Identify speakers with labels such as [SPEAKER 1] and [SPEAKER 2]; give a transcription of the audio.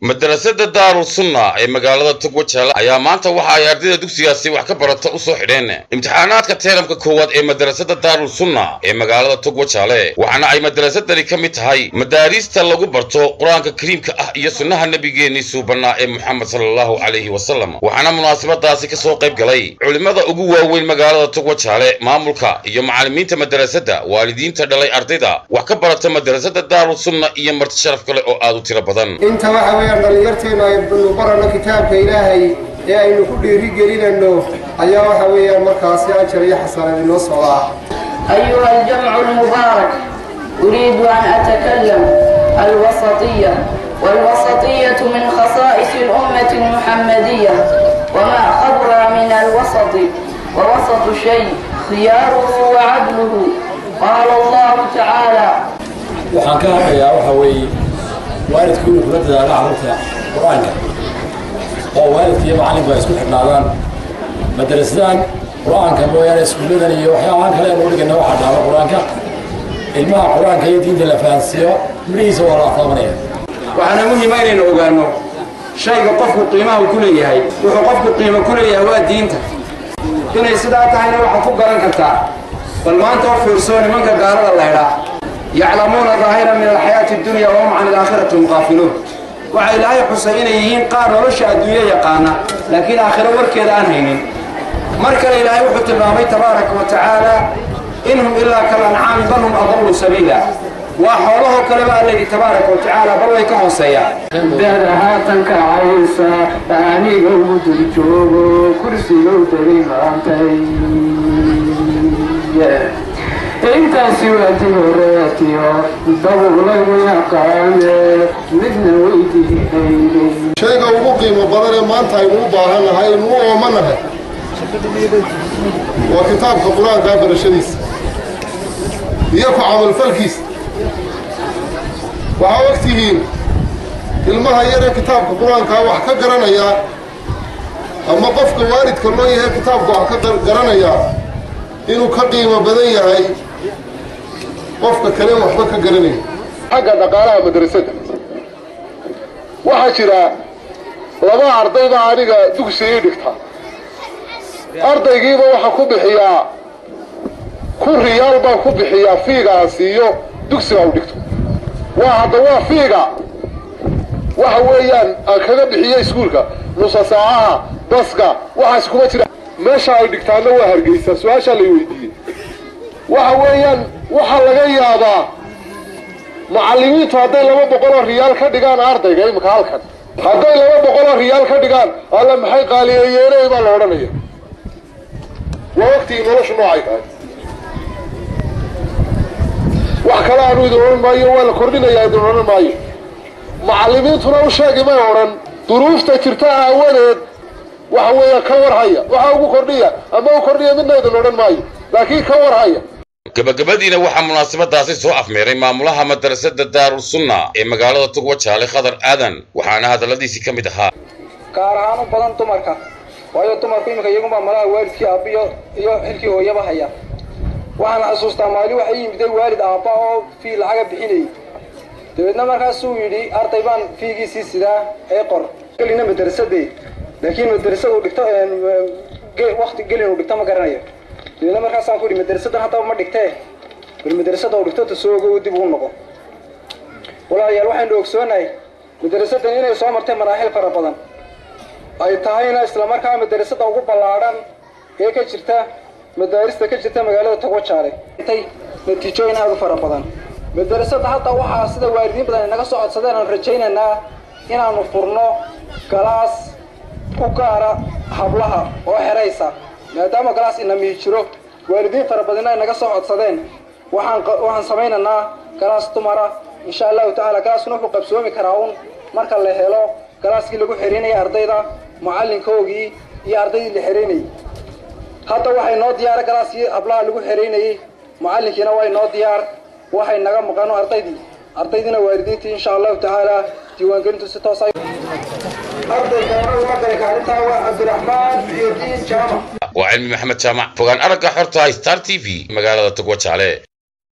[SPEAKER 1] madarasada daarul sunna ee magaalada togwajaale ayaa maanta waxa ay ardayda dugsigaasi wax ka barata u soo xidheen imtixaanaadka teeramka koowaad ee madarasada daarul sunna ee magaalada togwajaale waxaana ay madarasadani ka mid tahay madaariista lagu barto qur-aanka kariimka ah iyo sunnaha nebigeenii suubannaa ee moxamed sala allahu calayhi wasalam waxaana munaasabadaasi ka soo qayb galay culimmada ugu waaweyn magaalada togwajaale maamulka iyo macallimiinta madarasada waalidiinta dhalay ardayda wax ka barata madarasada daarul sunna iyo marti sharaf kale oo aad u tiro badan
[SPEAKER 2] inta waxa weeyaan dhallinyarteennu aynu barano kitaabka ilaahay ee aynu ku dhiiri gelinayno ayaa waxa weeyaan markaasi ajar iyo xasanad inoo socdaa
[SPEAKER 3] أيها الجمع المبارك أريد أن أتكلم الوسطية والوسطية من خصائص الأمة المحمدية وما خبر من الوسط ووسط شيء خياره وعدله قال الله تعالى
[SPEAKER 4] waxaan ka hadlayaa waxa weeye waalidku inuu kula dadaalo carruurta qur-aanka oo waalidka iyo macalinku ay isku xidhnaadaan madrasadan qur-aanka mooyaane iskuulladan iyo waxyaabahan kale aynu dhigana waxaa dhaama qur-aanka ilmaha qur-aanka iyo diinta la fahansiiyo midhihiisa waa la taabanaya
[SPEAKER 5] waxaana muhiima inaynu ogaanno shayga qofku qiimaha uu ku leeyahay wuxuu qofku qiimo ku leeyahay waa diinta inay sidaa tahayna waxaad ku garan kartaa bal maanta u fiirsoo nimanka gaalada laydhaa yaclamuuna daahira min alxayaati addunya wahum can alaakhirati hum qaafiluun waxaa ilaahay xusay inay yihiin qaar nolosha adduunyo yaqaana laakiin aakhiro warkeeda aan haynin mar kale ilaahay wuxuu tilmaamay tabaaraka wa tacaala in hum ilaa kal ancaami bal hum adallu sabiila waa xoolahoo kaleba alla yidhi tabaaraka wa tacaala bal way ka hooseeyaan
[SPEAKER 6] dada haatan kacaysa aniga ugu dul joogo kursigow dagay maantay intaasi waati horeetiyo dabug lagu yaqaane midna weydiinaynay
[SPEAKER 2] shayga ugu qiimo badan ee maanta aynu u baahannahay aynu u oomanahay waa kitaabka qur-aankaa barashadiisa iyo ku camalfalkiisa waxaa ogtihiin ilmaha yaree kitaabka qur-aankaa wax ka garanayaa ama qofka waalidka loo yahay kitaabka wax ka garanayaa inuu ka qiimo badan yahay qofka kale waxba ka garanaya xagga dhaqaalaha madrasadda waxaa jira laba arday baa aniga dugsi ii dhigta ardaygiiba waxaa ku bixiyaa kun riyaal baan ku bixiyaa fiiga aan siiyo dugsiga u dhigto waa hadda waa fiiga waxa weeyaan aan kaga bixiyo iskuulka nusa saacaha baska waxaas kuma jira meesha ay dhigtaana waa hargeysa su-aashaa lay weydiiyey waxa weeyaan waxaa laga yaabaa macallimiintu hadday laba boqoloo riyaal ka dhigaan ardayga imika halkan hadday laba boqoloo riyaal ka dhigaan alla maxay qaaliyeeyeeney baa la odhanaya waa waqtigii noloshu noocay tahay wax kale aanu idin odhan maayo waa la kordhinayaa idin odhan maayo macallimiintuna u sheegi may odhan duruufta jirta aawadeed waxa weeya ka warhaya waxa ugu kordhiya ama u kordhiya midna idin odhan maayo laakiin ka warhaya
[SPEAKER 1] gabagabadiina waxaa munaasabadaasi soo afmeeray maamulaha madarasada daarul sunna ee magaalada togwajaale khadar aadan waxaana hadalladiisii ka mid ahaa
[SPEAKER 5] gaar ahaan u badan dumarka waayo dumarku iminka iyagunbaa malaha waalidkii aabbiyo iyo xilkii hooyaba haya waxaan xasuustaa maali waxay yimiday waalid aabba oo fii lacaga bixinayay dabeedna markaasuu yidhi arday baan fiigiisii sidaa ee qor gelina madrasadee laakiin madrasadu dhigto wakti gelin uu dhigto ma garanayo dabeedna markaasaan ku yidhi madrasadan haddaba ma dhigtee bal madrasada uu dhigto tasoogo dib ugu noqo walaalayaal waxaynu ogsoonahay madrasadan inay soo martay maraaxil fara badan ay tahayna islamarkaa madrasada ugu ballaadhan ee ka jirta madaarista ka jirta magaalada togwajaale natiijooyin aada u fara badan madrasada hadda waxaa sida waalidiin badan inaga soo codsadeen aan rajaynaynaa inaanu furno galaas u gaara hablaha oo xeraysa maadaama galaas inamii jiro waalidiin fara badanna inaga soo codsadeen waxaan waxaan samaynaynaa galaas dumara insha allahu tacaala galaaskuna wuxuu qabsoomi karaa un marka la helo galaaskii lagu xeraynayay ardayda macallinkoogii iyo ardaydii la xeraynayay hadda waxay noo diyaara galaaskii hablaha lagu xeraynayey macallinkiina way noo diyaar waxay naga maqano ardaydii ardaydiina waalidiintii insha allahu tacaala diiwaangelintu si toos ay ardayga uga galay kaalintaa waa cabdiraxmaan iyo diin jaamac
[SPEAKER 1] waa cilmi maxamed jaamac fogaan aragga xorta star t v magaalada togwajaale